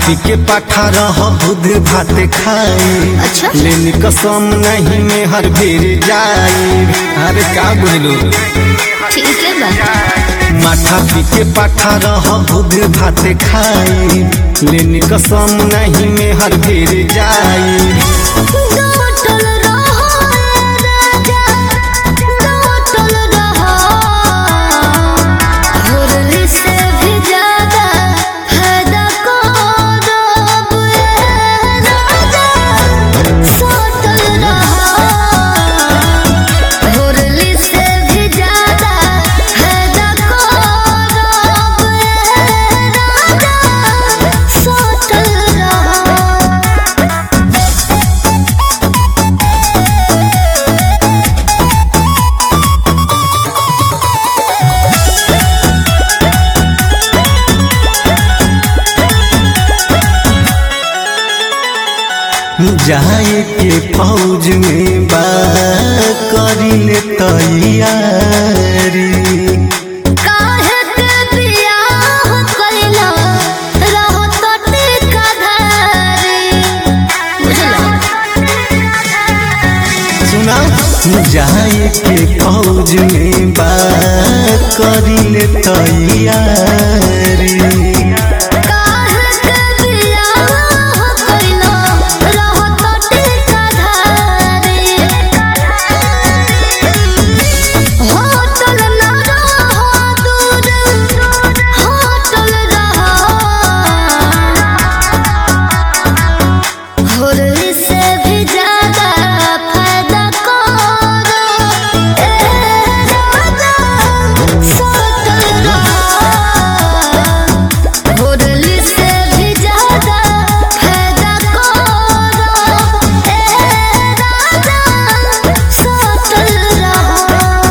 पी के पाठा रह बुध भात खाई अच्छा। लेनी कसम नहीं में हर बेर जाई अरे का बोलू ठीक है बा माथा पी के पाठा रह बुध भात खाई लेनी कसम नहीं में हर बेर जाई डोटल रहो राजा डोटल रहो होरली से भी ज्यादा फायदा करब ए राजा सोटल रहो होरली से भी ज्यादा फायदा करब ए राजा सोटल रहो जाए के फौज में बा करी ले तैयारी काहे के बियाह कइला रहो तटे कधारी बुझला सुना जाए के फौज में बा करी ले तैयारी काहे के बियाह कइला रहो तटे कधारी होटल न रहो दूर होटल रहो होरली से भी ज्यादा फायदा करो ए राजा सोतल रहो होरली से भी ज्यादा फायदा करो ए राजा सोतल रहो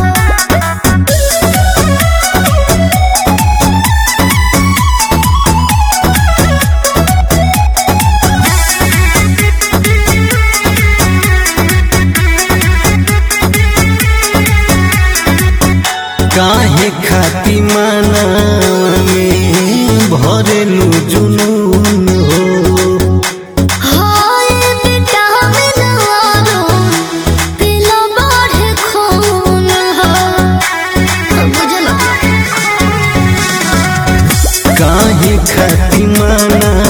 काहे खाती माना में भरेलू जुनून हो हाय विटामिन वालो पीला बढ़े खून हो बुझला काहे खाती माना